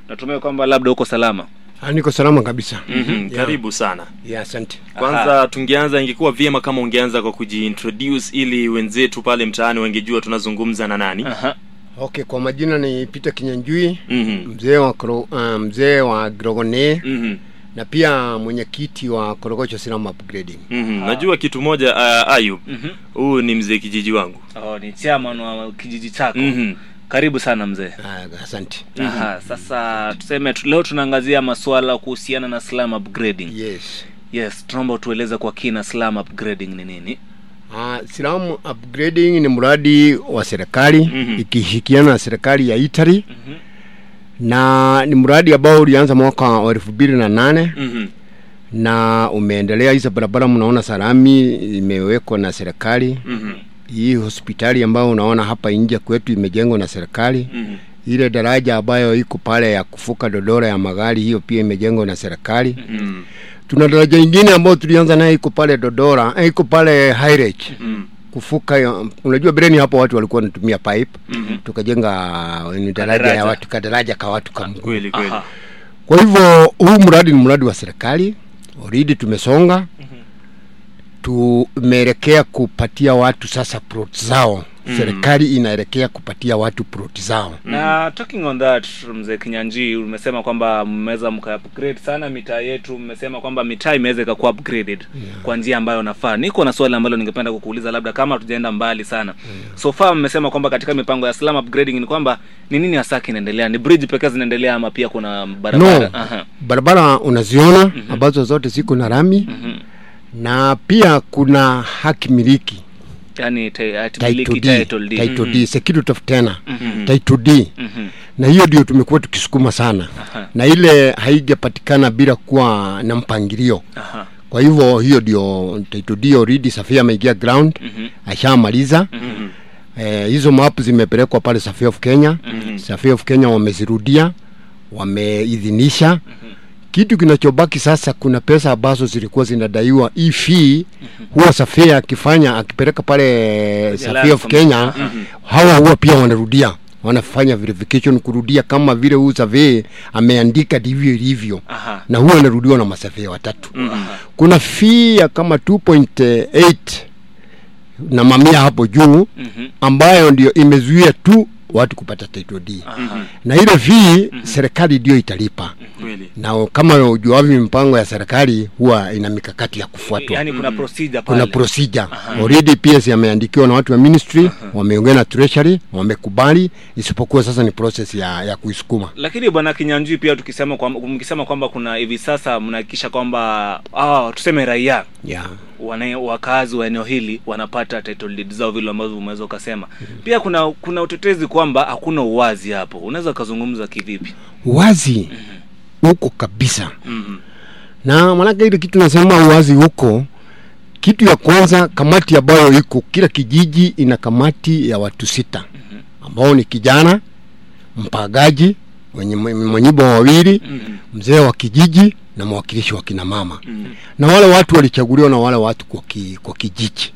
natumai kwamba labda uko salama Ah, niko salama kabisa Mhm, Yeah. karibu sana yeah, asante kwanza tungeanza ingekuwa vyema kama ungeanza kwa kujiintroduce ili wenzetu pale mtaani wangejua tunazungumza na nani Aha. okay kwa majina ni peter kinyanjui Mhm, mzee wa Koro- ah, mzee wa grogone mhm, na pia mwenyekiti wa korogocho silam upgrading mhm. najua kitu moja uh, ayub Mhm. huu ni mzee kijiji wangu Oh, ni chairman wa kijiji chako Mhm. karibu sana mzee Ah, asante Aha, sasa tuseme tu, leo tunaangazia masuala kuhusiana na slum upgrading yes yes tunaomba tueleze kwa kina slum upgrading ni nini Ah, Silam upgrading ni mradi wa serikali Mhm. ikishirikiana na serikali ya Italy Mhm. na ni mradi ambao ulianza mwaka wa elfu mbili na nane Mhm, na umeendelea. Hizo barabara mnaona salami imewekwa na serikali. mhm, Hii hospitali ambayo unaona hapa nje kwetu imejengwa na serikali. mhm, Ile daraja ambayo iko pale ya kufuka dodora ya magari, hiyo pia imejengwa na serikali. mhm, Tuna daraja ingine ambayo tulianza nayo iko pale Dodora, eh, iko pale High Reach mhm, kufuka ya- unajua breni hapo watu walikuwa wanatumia pipe mhm. tukajenga ni daraja Kadaraja. ya watu kadaraja ka watu ka mguu kweli kweli Aha. kwa hivyo huu mradi ni mradi wa serikali already tumesonga tumeelekea kupatia watu sasa plot zao Mhm. serikali inaelekea kupatia watu plot zao na talking on that mzee kinyanji umesema kwamba mmeweza mka upgrade sana mitaa yetu mmesema kwamba mitaa imeweza ikakuwa upgraded Yeah. kwa njia ambayo nafaa niko na swali ambalo ningependa kukuuliza labda kama tujaenda mbali sana so far mmesema kwamba katika mipango ya slum upgrading ni kwamba ni nini hasa kinaendelea ni bridge pekee zinaendelea ama pia kuna barabara no Aha. barabara unaziona ambazo zote ziko na rami Mhm. na pia kuna haki miliki yani te- ati title miliki deed, title deed. title deed, security of tenure, Mhm. title deed. Mhm. na hiyo ndio tumekuwa tukisukuma sana Aha. na ile haijapatikana bila kuwa na mpangilio Aha. kwa hivyo hiyo ndio title deed already Safia ameingia ground Mhm. ashamaliza Mhm, eh, hizo map zimepelekwa pale Safia of Kenya mhm. Safia of Kenya wamezirudia wameidhinisha kitu kinachobaki sasa kuna pesa ambazo zilikuwa zinadaiwa hii fee huwa Safia akifanya akipeleka pale Safia of Kenya hawa huwa pia wanarudia wanafanya verification kurudia kama vile huu survey ameandika ndivyo ilivyo Aha. na huwa anarudiwa na masafia watatu Aha. kuna fee ya kama 2.8 na mamia hapo juu Mhm. ambayo ndio imezuia tu watu kupata title deed Aha. na ile fee serikali ndio italipa kweli na kama ujuavyo mipango ya serikali huwa ina mikakati ya kufuatwa yani kuna procedure kuna pale. procedure already PS yameandikiwa na watu wa ministry wameongea na treasury wamekubali isipokuwa sasa ni process ya ya kuisukuma lakini bwana kinyanjui pia tukisema kwamba mkisema kwamba kuna hivi sasa mnahakikisha kwamba ah, tuseme raia yeah. wana, wakazi wa eneo hili wanapata title deed zao vile ambavyo umeweza ukasema pia kuna kuna utetezi kwamba hakuna uwazi hapo unaweza ukazungumza kivipi wazi huko kabisa Mhm, na manake ile kitu nasema uwazi huko kitu ya kwanza kamati ambayo iko kila kijiji ina kamati ya watu sita ambao ni kijana mpagaji wenye mwenyibo wawili Mhm. mzee wa kijiji na mwakilishi wa kina mama mhm. na wale watu walichaguliwa na wale watu kwa, ki, kwa kijiji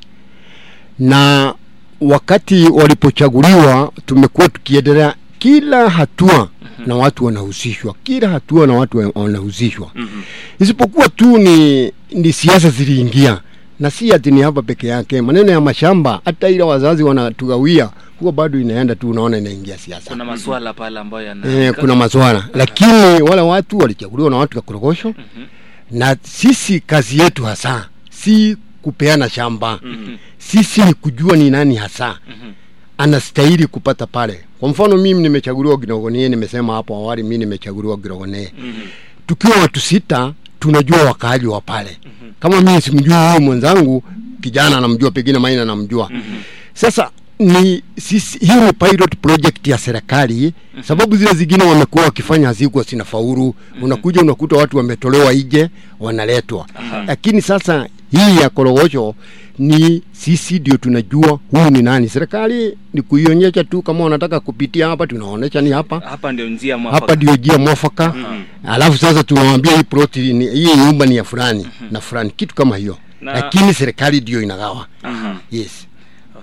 na wakati walipochaguliwa tumekuwa tukiendelea kila hatua na watu wanahusishwa kila hatua na watu wa- wanahusishwa Mhm. isipokuwa tu ni, ni siasa ziliingia na si ati ni hapa peke yake maneno ya mashamba hata ile wazazi wanatugawia huwa bado inaenda tu unaona inaingia siasa kuna maswala pale ambayo yana eh, kuna maswala lakini wale watu walichaguliwa na watu wa korogosho Mhm. na sisi kazi yetu hasa si kupeana shamba Mhm. sisi ni kujua ni nani hasa Mhm. anastahili kupata pale kwa mfano mimi nimechaguliwa girogonie nimesema hapo awali mimi nimechaguliwa girogonie Mhm. tukiwa watu sita tunajua wakaaji wa pale kama mimi simjui huyu mwenzangu kijana anamjua pengine maina anamjua sasa ni sisi hii ni pilot project ya serikali sababu zile zingine wamekuwa wakifanya hazikuwa sina faulu unakuja unakuta watu wametolewa ije wanaletwa lakini sasa hii ya korogosho ni sisi ndio tunajua huyu ni nani serikali ni kuionyesha tu kama wanataka kupitia hapa tunaonyesha ni hapa hapa ndio njia mwafaka. hapa ndio njia mwafaka alafu sasa tunawambia hii ploti ni, hii nyumba ni ya fulani na fulani kitu kama hiyo Na- lakini serikali ndio inagawa Aha. yes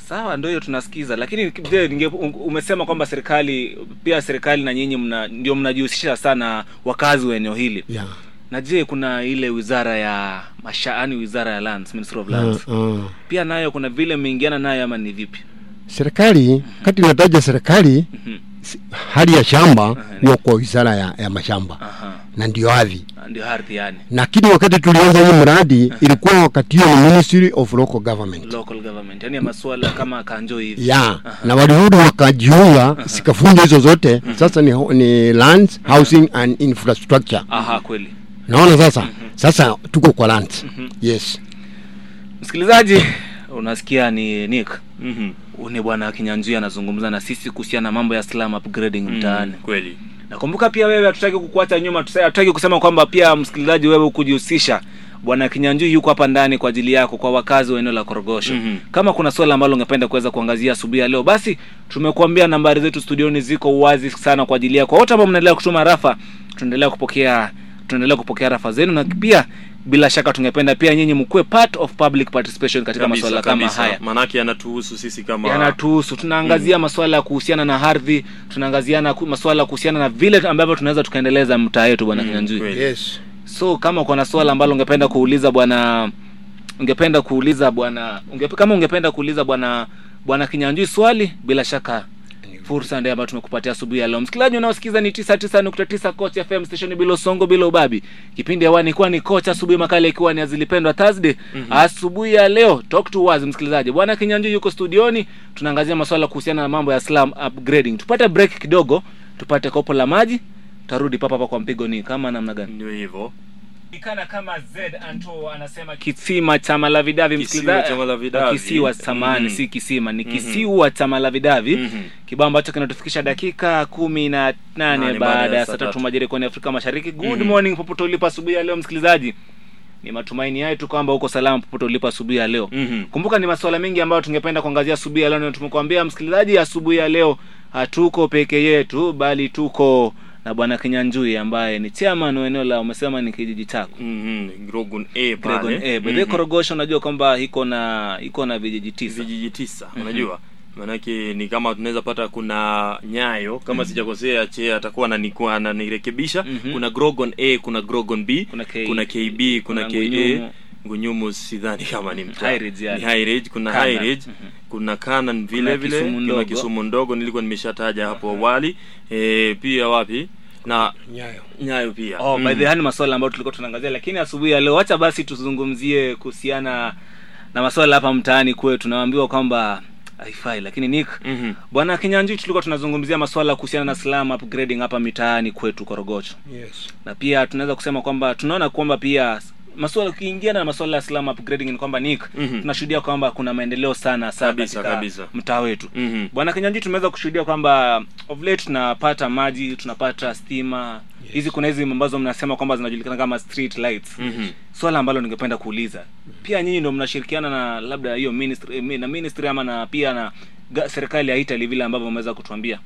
sawa ndio hiyo tunasikiza lakini je ninge umesema kwamba serikali pia serikali na nyinyi mna, ndio mnajihusisha sana wakazi wa eneo hili yeah. na je kuna ile wizara ya mashaani wizara ya lands ministry of lands uh, uh. pia nayo kuna vile mmeingiana nayo ama ni vipi serikali kati nataja serikali Mhm. si- hali ya shamba huwa kwa wizara ya, ya mashamba Aha. na ndio ardhi ndio ardhi yani lakini wakati tulianza hii mradi ilikuwa wakati hiyo ni ministry of local government local government yani ya masuala kama kanjo hivi ya na walirudi wakajiunga zikafunja hizo zote sasa ni, ho- ni lands housing and infrastructure aha kweli naona sasa sasa tuko kwa lands yes msikilizaji unasikia ni nick Mhm. Huyu ni bwana kinyanjui anazungumza na sisi kuhusiana na mambo ya slum upgrading mtaani Mm, kweli nakumbuka pia wewe hatutaki kukuacha nyuma tusa- hatutaki kusema kwamba pia msikilizaji wewe kujihusisha bwana kinyanjui yuko hapa ndani kwa ajili yako kwa wakazi wa eneo la korogosho Mhm. kama kuna swala ambalo ungependa kuweza kuangazia asubuhi ya leo basi tumekuambia nambari zetu studioni ziko wazi sana kwa ajili yako wote ambao mnaendelea kutuma rafa tunaendelea kupokea tunaendelea kupokea rafa zenu na pia bila shaka tungependa pia nyinyi mkuwe part of public participation katika kabisa masuala kama kabisa haya manake yanatuhusu sisi kama yanatuhusu tunaangazia masuala ya kuhusiana na ardhi tunaangaziana ku- masuala ya kuhusiana na vile ambavyo tunaweza tukaendeleza mtaa yetu bwana Mm, kinyanjui kweli. yes so kama uko na swala ambalo ungependa kuuliza bwana ungependa kuuliza bwana unge, kama ungependa kuuliza bwana bwana kinyanjui swali bila shaka fursa ndio ambayo tumekupatia asubuhi ya leo msikilizaji unaosikiza ni 99.9 coach fm station bila usongo bila ubabi kipindi hewani ikiwa ni coach asubuhi makala ikiwa ni azilipendwa thursday asubuhi ya leo talk to us msikilizaji bwana kinyanjui yuko studioni tunaangazia masuala kuhusiana na mambo ya slum upgrading tupate break kidogo tupate kopo la maji tarudi papa hapa kwa mpigo ni kama namna gani ndio hivyo ikana kama Z Anto anasema kisima cha Malavidavi Kisiwa msikilizaji. cha Malavidavi. Kisiwa samani Mhm. si kisima ni Mhm. kisiwa cha Malavidavi Mhm. kibao ambacho kinatufikisha dakika kumi na nane Nane baada ya saa tatu. tatu majira kwenye Afrika Mashariki. Good Mhm. morning popote ulipo asubuhi ya leo msikilizaji. Ni matumaini yetu kwamba uko salama popote ulipo asubuhi ya leo. Mhm. Kumbuka ni masuala mengi ambayo tungependa kuangazia asubuhi ya leo, na tumekuambia msikilizaji, asubuhi ya leo hatuko peke yetu, bali tuko na bwana Kinyanjui ambaye ni chairman wa eneo la umesema ni kijiji chako Mhm. Grogun A Dragon pale eh, by the way, Mhm. Korogosho unajua kwamba iko na iko na vijiji tisa. vijiji tisa unajua maanake ni kama tunaweza pata kuna nyayo kama sijakosea che atakuwa ananiku- ananirekebisha Mhm. kuna grogon a kuna grogon b Kuna K- kuna kb kuna, kuna ka Ngunyumu. ngunyumu sidhani kama ni mtaa. High Ridge yani. ni high ridge kuna Canaan. high ridge Mhm. kuna kanan vile Kuna vile Kisumu kuna ndogo. kisumu ndogo nilikuwa nimeshataja hapo awali e, pia wapi na nyayo nyayo pia Oh, by Mhm. the way, ni masuala ambayo tulikuwa tunaangazia, lakini asubuhi ya leo acha basi tuzungumzie kuhusiana na masuala hapa mtaani kwetu. Tunaambiwa kwamba haifai, lakini Nick Mhm. bwana Kinyanjui, tulikuwa tunazungumzia masuala kuhusiana na slum upgrading hapa mitaani kwetu Korogocho, yes na pia tunaweza kusema kwamba tunaona kwamba pia masuala ukiingiana na masuala ya slum upgrading ni kwamba Nick Mhm. tunashuhudia kwamba kuna maendeleo sana sana Kabisa, katika kabisa. mtaa wetu Mhm. bwana kinyanji tumeweza kushuhudia kwamba of late tunapata maji tunapata stima hizi kuna hizi ambazo mnasema kwamba zinajulikana kama street lights Mhm. swala ambalo ningependa kuuliza pia nyinyi ndio mnashirikiana na labda hiyo ministry eh, na ministry ama na pia na ga- serikali ya Italy vile ambavyo mmeweza kutuambia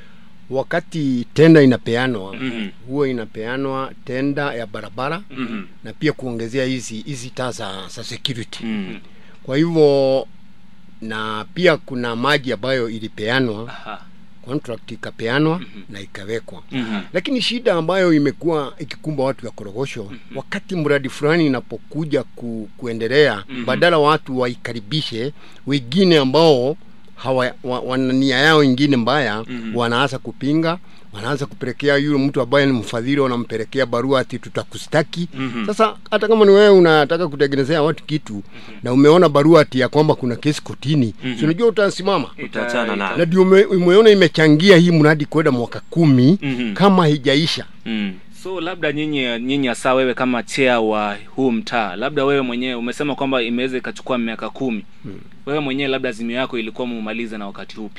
wakati tenda inapeanwa Mhm. huwa inapeanwa tenda ya barabara Mhm. na pia kuongezea hizi hizi taa za, za security Mhm. kwa hivyo na pia kuna maji ambayo ilipeanwa Aha. contract ikapeanwa na ikawekwa Mhm. lakini shida ambayo imekuwa ikikumba watu ya korogosho wakati mradi fulani inapokuja ku, kuendelea badala watu waikaribishe wengine ambao hawa wa, wana nia yao ingine mbaya Mhm. wanaanza kupinga wanaanza kupelekea yule mtu ambaye ni mfadhili wanampelekea barua ati tutakustaki Mhm. sasa hata kama ni wewe unataka kutengenezea watu kitu na umeona barua ati ya kwamba kuna kesi kotini Mhm. si unajua utasimama Utaachana nayo. na ndio ume- umeona imechangia hii mradi kwenda mwaka kumi Mhm. kama haijaisha Mhm. so labda nyinyi nyinyi hasa wewe kama chair wa huu mtaa labda wewe mwenyewe umesema kwamba imeweza ikachukua miaka kumi wewe mwenyewe labda azimio yako ilikuwa mumalize na wakati upi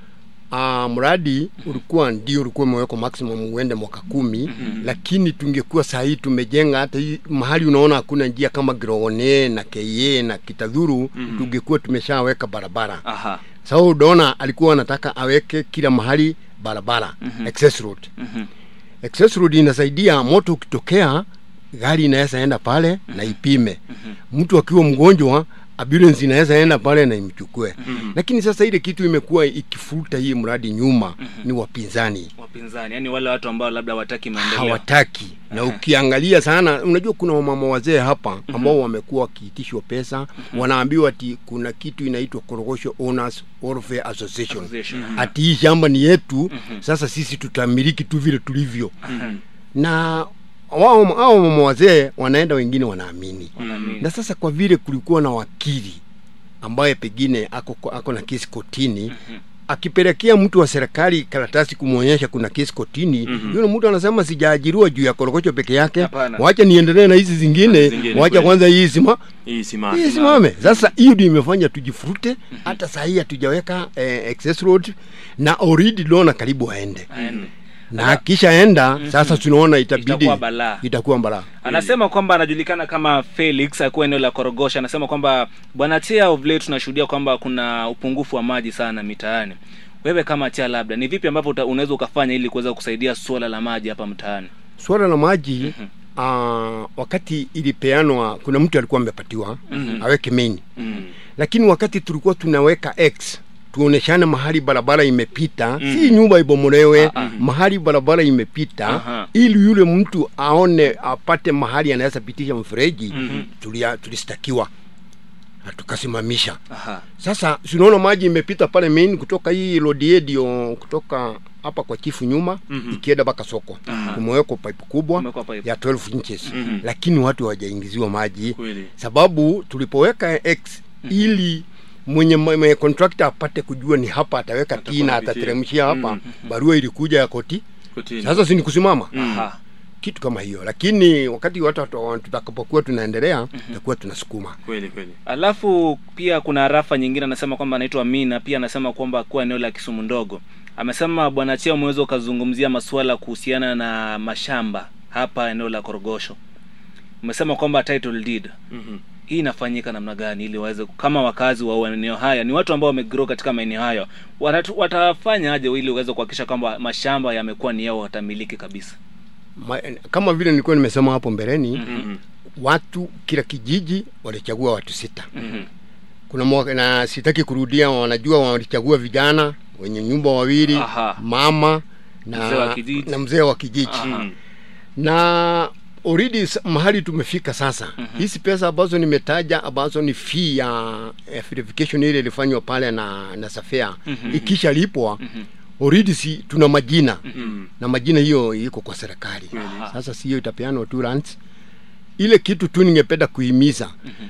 Ah, mradi ulikuwa ndio ulikuwa umewekwa maximum uende mwaka kumi lakini tungekuwa saa hii tumejenga hata hii mahali unaona hakuna njia kama Grone na Keye na Kitadhuru tungekuwa tumeshaweka barabara aha sababu unaona alikuwa anataka aweke kila mahali barabara access road Mhm. access road inasaidia moto ukitokea gari inaweza enda pale na ipime mtu akiwa mgonjwa ambulance inaweza enda pale na imchukue Mhm. lakini sasa ile kitu imekuwa ikifuta hii mradi nyuma ni wapinzani wapinzani yani wale watu ambao labda wataki maendeleo hawataki na ukiangalia sana unajua kuna wamama wazee hapa ambao wamekuwa wakiitishwa pesa wanaambiwa ati kuna kitu inaitwa Korogosho Owners Welfare Association Association. ati hii shamba ni yetu sasa sisi tutamiliki tu vile tulivyo Mhm. na wao hao mama wazee wanaenda wengine wanaamini Wanaamini. na sasa kwa vile kulikuwa na wakili ambaye pengine ako, ako na kesi kotini akipelekea mtu wa serikali karatasi kumwonyesha kuna kesi kotini Mhm. yule mtu anasema sijaajiriwa juu ya korokocho peke yake Hapana. wacha niendelee na hizi zingine Zingine, wacha kweli. kwanza hii sima hii simama hii simame sasa hiyo ndio imefanya tujifurute hata saa hii hatujaweka eh, access road na already tunaona karibu aende Aende. na akishaenda sasa tunaona itabidi Itakuwa balaa. itakuwa balaa anasema kwamba anajulikana kama felix akuwa eneo la korogosha anasema kwamba bwana tia of late tunashuhudia kwamba kuna upungufu wa maji sana mitaani wewe kama tia labda ni vipi ambavyo uta- unaweza ukafanya ili kuweza kusaidia suala la maji hapa mtaani swala la maji uh, wakati ilipeanwa kuna mtu alikuwa amepatiwa Mhm. aweke main mm. lakini wakati tulikuwa tunaweka x tuoneshane mahali barabara imepita Mhm. si nyumba ibomolewe Ah, ah. mahali barabara imepita Aha. ili yule mtu aone apate mahali anaweza pitisha mfereji Mhm. tulia, tulistakiwa na tukasimamisha Aha. sasa tunaona maji imepita pale main kutoka hii lodiedio kutoka hapa kwa chifu nyuma Mhm. ikienda mpaka soko Aha. kumewekwa pipe kubwa Kumewekwa pipe. ya 12 inches Mhm. lakini watu hawajaingiziwa maji kweli sababu tulipoweka x ili mwenye, mwenye contractor apate kujua ni hapa ataweka Atakuwa t na anapitia. atateremshia hapa Mhm. barua ilikuja ya koti kotini sasa si ni kusimama Mm. Aha. kitu kama hiyo lakini wakati watu watu- tutakapokuwa tunaendelea tutakuwa tunasukuma kweli kweli alafu pia kuna rafa nyingine anasema kwamba anaitwa mina pia anasema kwamba kuwa eneo la kisumu ndogo amesema bwana chia umeweza ukazungumzia masuala kuhusiana na mashamba hapa eneo la korogosho umesema kwamba title deed Mhm. hii inafanyika namna gani ili waweze kama wakazi wa maeneo haya ni watu ambao wamegrow katika maeneo hayo watatu- watafanya aje ili waweze kuhakikisha kwamba mashamba yamekuwa ni yao watamiliki kabisa Ma, kama vile nilikuwa nimesema hapo mbeleni Mhm. watu kila kijiji walichagua watu sita Mhm. kuna mwaka, na sitaki kurudia wanajua walichagua vijana wenye nyumba wawili Aha. mama na Mzee wa kijiji. na mzee wa kijiji Aha. Mhm. na already s- mahali tumefika sasa Mhm. hizi pesa ambazo nimetaja ambazo ni fee ya ya verification ile ilifanywa pale na na safea Mhm. ikisha lipwa Mhm. already si tuna majina Mhm. na majina hiyo iko kwa serikali Kweli. sasa si hiyo itapeanwa tu lands ile kitu tu ningependa kuhimiza Mhm.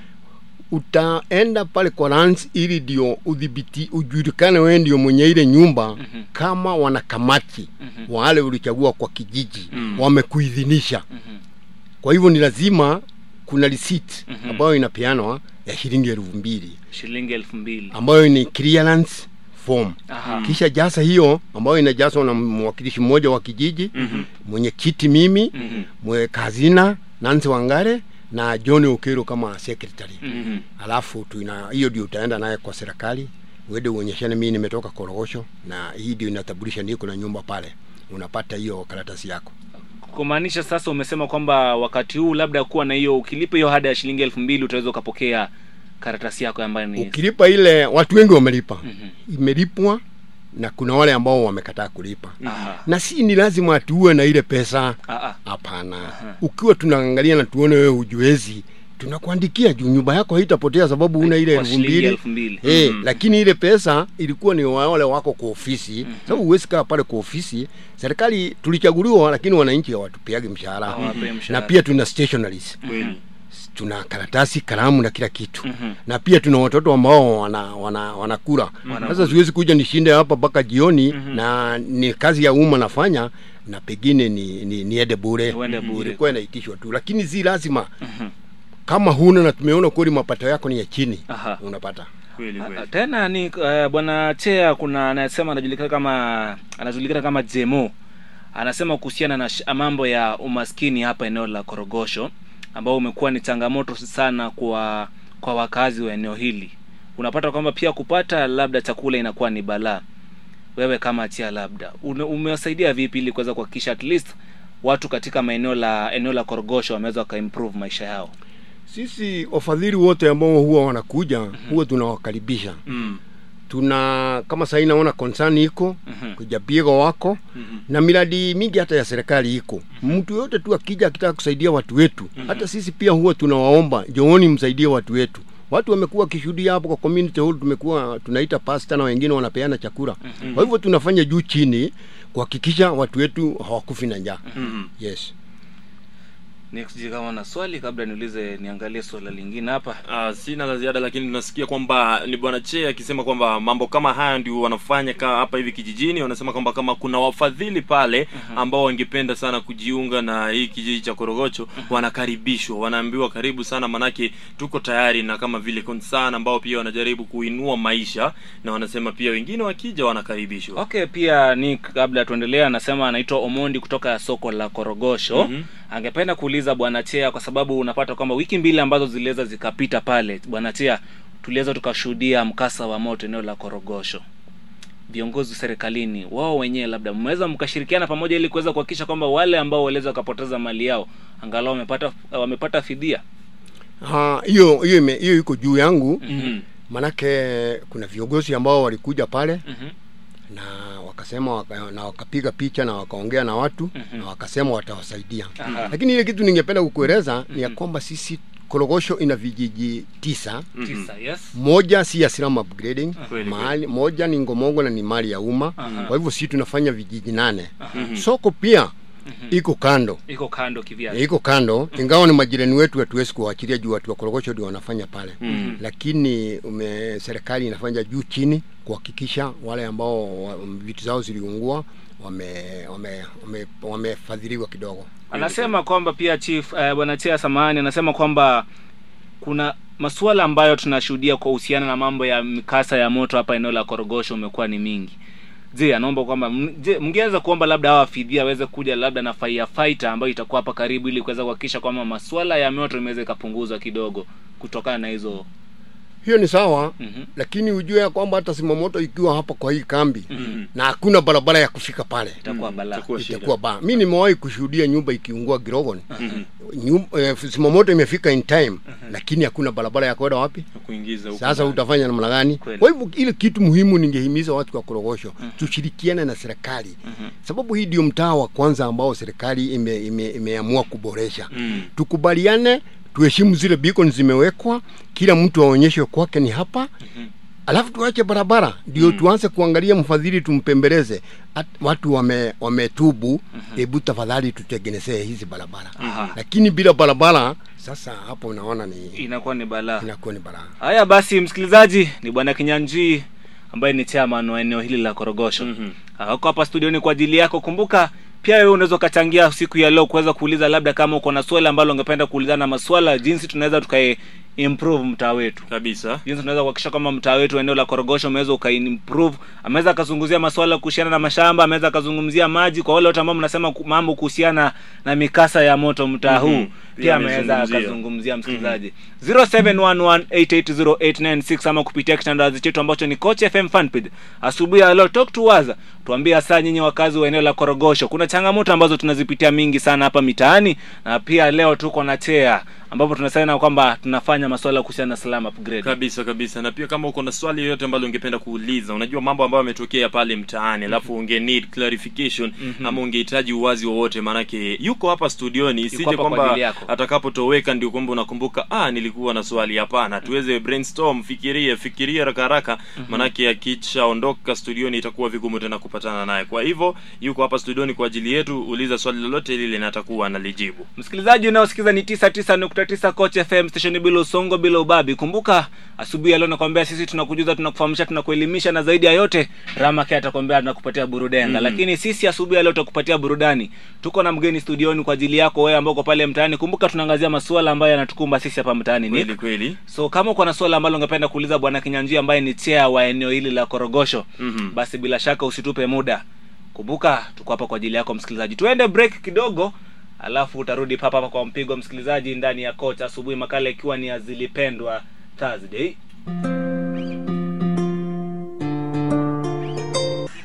utaenda pale kwa lands ili ndio udhibiti ujulikane wewe ndio mwenye ile nyumba Mhm. kama wanakamati Mhm. wale ulichagua kwa kijiji Mm. wamekuidhinisha Mhm. kwa hivyo ni lazima kuna receipt Mhm. ambayo inapeanwa ya shilingi elfu mbili shilingi elfu mbili ambayo ni clearance form Aha. kisha jasa hiyo ambayo inajazwa na mwakilishi mmoja wa kijiji Mhm. mwenyekiti mimi Mhm. mwe kazina Nancy Wangare na John Okero kama secretary Mhm. alafu tuna hiyo ndio utaenda naye kwa serikali uende uonyeshane mimi nimetoka Korogosho na hii ndio inatambulisha niko na nyumba pale unapata hiyo karatasi yako kumaanisha sasa umesema kwamba wakati huu labda kuwa na hiyo ukilipa hiyo hada ya shilingi elfu mbili utaweza ukapokea karatasi yako ambayo ni ukilipa ile watu wengi wamelipa Mhm. imelipwa na kuna wale ambao wamekataa kulipa Aha. na si ni lazima tuwe na ile pesa Ah, ah. hapana Aha. ukiwa tunaangalia na tuone wewe hujiwezi tunakuandikia juu nyumba yako haitapotea sababu una ile Kwa elfu shilingi mbili elfu mbili Eh, Mhm. lakini ile pesa ilikuwa ni wale wako kwa ofisi sababu huwezi kaa pale kwa ofisi serikali tulichaguliwa lakini wananchi hawatupeagi mshahara Hawapei na mshahara. pia tuna stationaries kweli tuna karatasi kalamu na kila kitu Mhm. na pia tuna watoto ambao wana wana wanakula sasa siwezi kuja nishinde hapa mpaka jioni Mhm. na ni kazi ya umma nafanya na pengine ni, ni niende bure Uende bure. ilikuwa inaitishwa tu lakini si lazima Mhm. kama huna na tumeona kweli mapato yako ni ya chini Aha. unapata kweli Ah, kweli tena ni uh, bwana chea kuna anasema anajulikana kama anajulikana kama jemo anasema kuhusiana na sh- mambo ya umaskini hapa eneo la korogosho ambao umekuwa ni changamoto sana kwa kwa wakazi wa eneo hili unapata kwamba pia kupata labda chakula inakuwa ni balaa wewe kama chia labda une- umewasaidia vipi ili kuweza kuhakikisha at least watu katika maeneo la eneo la korogosho wameweza wakaimprove maisha yao sisi wafadhili wote ambao huwa wanakuja huwa tunawakaribisha mm. tuna kama sahii naona concern iko Mhm. kujapiego wako Mhm. na miradi mingi hata ya serikali iko mtu yote tu akija akitaka kusaidia watu wetu hata sisi pia huwa tunawaomba jooni msaidie watu wetu watu wamekuwa wakishuhudia hapo kwa community hall tumekuwa tunaita pasta na wengine wanapeana chakula kwa hivyo tunafanya juu chini kuhakikisha watu wetu hawakufi na njaa Mhm. yes next kama na swali kabla niulize niangalie swala lingine hapa Uh, sina la ziada lakini tunasikia kwamba ni bwana che akisema kwamba mambo kama haya ndio wanafanya ka hapa hivi kijijini wanasema kwamba kama kuna wafadhili pale ambao wangependa sana kujiunga na hii kijiji cha korogocho wanakaribishwa wanaambiwa karibu sana manake tuko tayari na kama vile concern ambao pia wanajaribu kuinua maisha na wanasema pia wengine wakija wanakaribishwa okay pia ni kabla tuendelea anasema anaitwa omondi kutoka soko la korogosho Mhm. angependa kuuliza bwana chea kwa sababu unapata kwamba wiki mbili ambazo ziliweza zikapita pale bwana chea tuliweza tukashuhudia mkasa wa moto eneo la korogosho viongozi serikalini wao wenyewe labda mmeweza mkashirikiana pamoja ili kuweza kuhakikisha kwamba wale ambao waliweza wakapoteza mali yao angalau wamepata wamepata fidia Ah, hiyo hiyo ime- hiyo iko juu yangu Mhm. manake kuna viongozi ambao walikuja pale Mhm. na wakasema waka, na wakapiga picha na wakaongea na watu Mhm. na wakasema watawasaidia Aha. lakini ile kitu ningependa kukueleza ni ya kwamba sisi korogosho ina vijiji tisa Mhm. tisa yes moja si ya slum upgrading Kweli, mahali moja ni ngomongo na ni mali ya umma Aha. kwa hivyo sisi tunafanya vijiji nane Mhm. soko pia Mhm. iko kando iko kando kivyake iko kando ingawa ni majirani wetu hatuwezi kuwaachilia juu watu wa korogosho ndio wanafanya pale Mhm. lakini ume, serikali inafanya juu chini kuhakikisha wale ambao wa- vitu zao ziliungua wamefadhiliwa wame, wame, wamefadhiliwa kidogo anasema kwamba pia chief uh, bwana chea samahani anasema kwamba kuna masuala ambayo tunashuhudia kwa uhusiana na mambo ya mikasa ya moto hapa eneo la korogosho umekuwa ni mingi je anaomba kwamba m- je mngeweza kuomba labda hawa fidhia aweze kuja labda na firefighter ambayo itakuwa hapa karibu ili kuweza kuhakikisha kwamba masuala ya moto imeweza ikapunguzwa kidogo kutokana na hizo hiyo ni sawa Mhm. lakini ujue ya kwamba hata simamoto ikiwa hapa kwa hii kambi Mhm. na hakuna barabara ya kufika pale itakuwa Mhm. balaa Itakuwa shida. itakuwa baa mi nimewahi kushuhudia nyumba ikiungua girogon Mhm. Nyum- eh, simamoto imefika in time lakini hakuna barabara ya kwenda wapi Na kuingiza huko sasa ndani. utafanya namna gani Kweli. kwa hivyo ile kitu muhimu ningehimiza watu kwa korogosho tushirikiane na serikali Mhm. sababu hii ndio mtaa wa kwanza ambao serikali ime, ime, imeamua kuboresha Mhm. tukubaliane tuheshimu zile beacon zimewekwa kila mtu aonyeshwe kwake ni hapa Mhm. alafu tuache barabara ndio tuanze kuangalia mfadhili tumpembeleze At, watu wame wametubu hebu tafadhali tutengenezee hizi barabara Aha. lakini bila barabara sasa hapo unaona ni inakuwa ni balaa inakuwa ni balaa haya basi msikilizaji ni bwana kinyanjui ambaye ni chairman wa eneo hili la korogosho Mhm. wako hapa studioni kwa ajili yako kumbuka pia wewe unaweza ukachangia siku ya leo kuweza kuuliza labda kama uko na swali ambalo ungependa kuulizana maswala jinsi tunaweza tukae improve mtaa wetu kabisa jinsi tunaweza kuhakikisha kwamba mtaa wetu eneo la korogosho umeweza ukaimprove ameweza akazungumzia maswala kuhusiana na mashamba ameweza akazungumzia maji kwa wale wote ambao mnasema ku- mambo kuhusiana na mikasa ya moto mtaa Mhm. huu Pia pia ameweza amezungumzia. akazungumzia msikilizaji 0711880896 ama kupitia kitandazi chetu ambacho ni coach fm fanpage asubuhi ya leo talk to us tuambie hasa nyinyi wakazi wa eneo la korogosho kuna changamoto ambazo tunazipitia mingi sana hapa mitaani na pia leo tuko na chea ambapo tunasema kwamba tunafanya masuala kuhusiana na slam upgrade kabisa kabisa na pia kama uko na swali yoyote ambalo ungependa kuuliza unajua mambo ambayo yametokea pale mtaani alafu unge need clarification ama ungehitaji uwazi wowote maanake yuko hapa studioni isije hapa kwa kwamba ajili yako. atakapotoweka ndio kwamba unakumbuka ah nilikuwa na swali hapana tuweze brainstorm fikiria fikiria haraka haraka maanake akishaondoka studioni itakuwa vigumu tena kupatana naye kwa hivyo yuko hapa studioni kwa ajili yetu uliza swali lolote lile na atakuwa analijibu msikilizaji unaosikiza ni 99.9 coach fm station bila usongo bila ubabi kumbuka asubuhi ya leo nakwambia sisi tunakujuza tunakufahamisha tunakuelimisha na zaidi ya yote ramake atakwambia tunakupatia burudenga Mhm. lakini sisi asubuhi ya leo tutakupatia burudani tuko na mgeni studioni kwa ajili yako wewe ambao uko pale mtaani kumbuka tunaangazia masuala ambayo yanatukumba sisi hapa mtaani Nick. kweli kweli so kama uko na swala ambalo ungependa kuuliza bwana kinyanjia ambaye ni chair wa eneo hili la korogosho Mhm. basi bila shaka usitupe muda kumbuka tuko hapa kwa ajili yako msikilizaji tuende break kidogo alafu utarudi papa hapa kwa mpigo msikilizaji ndani ya coach asubuhi makala ikiwa ni azilipendwa thursday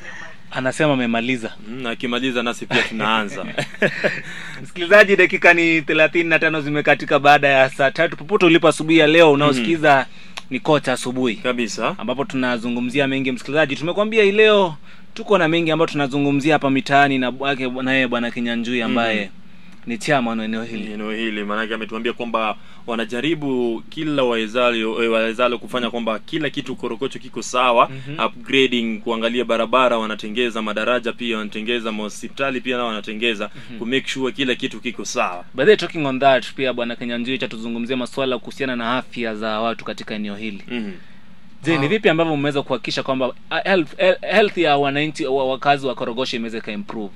anasema amemaliza Mm, akimaliza nasi pia tunaanza msikilizaji dakika ni thelathini na tano zimekatika baada ya saa tatu popote ulipo asubuhi ya leo unaosikiza ni kocha asubuhi kabisa ambapo tunazungumzia mengi msikilizaji tumekwambia hii leo tuko na mengi ambayo tunazungumzia hapa mitaani na bwake naye bwana kinyanjui ambaye ni chairman wa eneo hili eneo hili maanake ametuambia kwamba wanajaribu kila wawezalo eh, wawezalo kufanya kwamba kila kitu korokocho kiko sawa Mhm. upgrading kuangalia barabara wanatengeza madaraja pia wanatengeza mahospitali pia nao wanatengeza ku make sure kila kitu kiko sawa by the way, talking on that pia bwana kinyanjui cha tuzungumzia masuala kuhusiana na afya za watu katika eneo hili Mhm. je ni Ah. vipi ambavyo mmeweza kuhakikisha kwamba ah, health, eh, health ya wananchi wa wakazi wa korogosho imeweza ikaimprove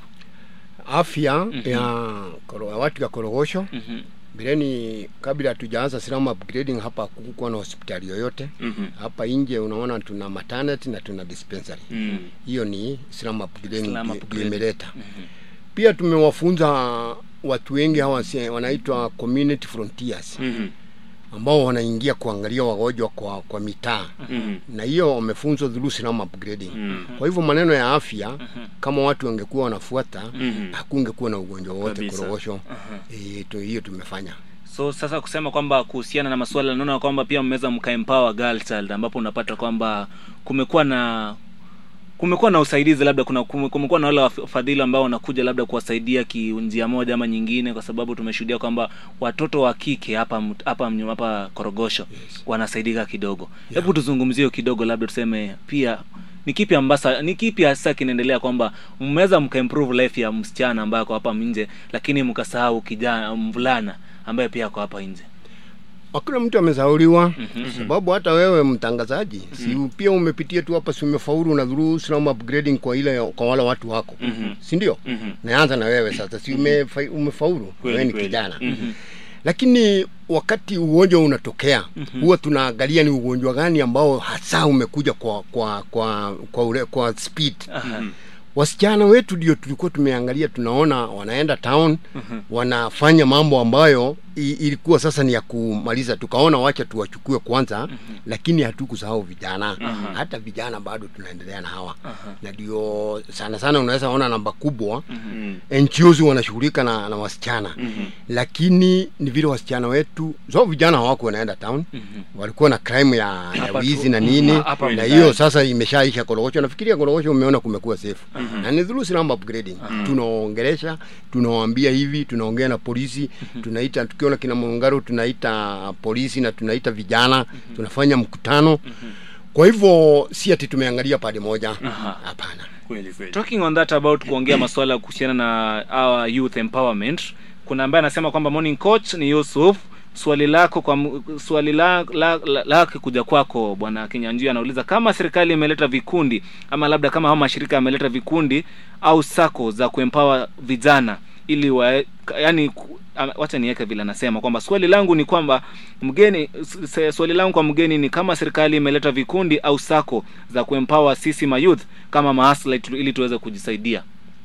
afya Mhm. ya koro- ya watu ya korogosho Mhm. mbeleni kabla hatujaanza slum upgrading hapa hakukuwa na hospitali yoyote Mhm. hapa nje unaona tuna maternity na tuna dispensary Mm. hiyo ni slum upgrading Slum ndio- upgrading. ndio imeleta Mhm. pia tumewafunza watu wengi hawa si- wanaitwa community frontiers Mhm. ambao wanaingia kuangalia wagonjwa kwa kwa mitaa Mhm. na hiyo wamefunzwa through slum upgrading Mhm. kwa hivyo maneno ya afya kama watu wangekuwa wanafuata Mhm. hakungekuwa na ugonjwa wowote Kabisa. korogosho Aha. e, tu, hiyo tumefanya so sasa kusema kwamba kuhusiana na masuala naona kwamba pia mmeweza mkaempower girl child ambapo unapata kwamba kumekuwa na kumekuwa na usaidizi labda kuna kume- kumekuwa na wale wafadhili ambao wanakuja labda kuwasaidia kinjia moja ama nyingine kwa sababu tumeshuhudia kwamba watoto wa kike hapa mt- hapa mnyo- hapa korogosho Yes. wanasaidika kidogo Yeah. hebu tuzungumzie hiyo kidogo labda tuseme pia ni kipi ambasa ni kipi hasa kinaendelea kwamba mmeweza mkaimprove life ya msichana ambaye ako hapa nje lakini mkasahau kijana mvulana ambaye pia ako hapa nje hakuna mtu amesauliwa Mhm. sababu hata wewe mtangazaji si pia umepitia tu hapa si umefaulu na through slum upgrading kwa ile kwa wale watu wako Mhm. si ndio Mhm. naanza na wewe sasa si umefa, umefaulu Kweli, wewe ni kweli. kijana Mhm. lakini wakati ugonjwa unatokea huwa tunaangalia ni ugonjwa gani ambao hasa umekuja kwa kwa kwa kwa, ule, kwa speed Aha. Mhm. wasichana wetu ndio tulikuwa tumeangalia tunaona wanaenda town Mhm. wanafanya mambo ambayo i, ilikuwa sasa ni ya kumaliza tukaona wacha tuwachukue kwanza lakini hatukusahau vijana Aha. hata vijana bado tunaendelea na hawa Aha. na ndio sana sana unaweza ona namba kubwa Mhm. NGOs wanashughulika na, na wasichana Mhm. lakini ni vile wasichana wetu so vijana hawako wanaenda town Mhm. walikuwa na crime ya, ya Hapa wizi tu- na nini Mhm, hapa na mtaani. hiyo sasa imeshaisha korogosho nafikiria korogosho umeona kumekuwa safe na ni through slum upgrading tunaongelesha tunawaambia hivi tunaongea na polisi tunaita tukiona kina Mungaro tunaita polisi na tunaita vijana tunafanya mkutano kwa hivyo si ati tumeangalia pande moja Aha. hapana kweli kweli talking on that about kuongea masuala kuhusiana na our youth empowerment kuna ambaye anasema kwamba morning coach ni yusuf swali lako kwa m- swali la, la, la, lake kuja kwako bwana kinyanjia anauliza kama serikali imeleta vikundi ama labda kama hao mashirika yameleta vikundi au sako za kuempower vijana ili wa, ka- yani ku- ama- wacha niweke vile anasema kwamba swali langu ni kwamba mgeni s- se- swali langu kwa mgeni ni kama serikali imeleta vikundi au sako za kuempower sisi mayouth kama maasla ili tuweze kujisaidia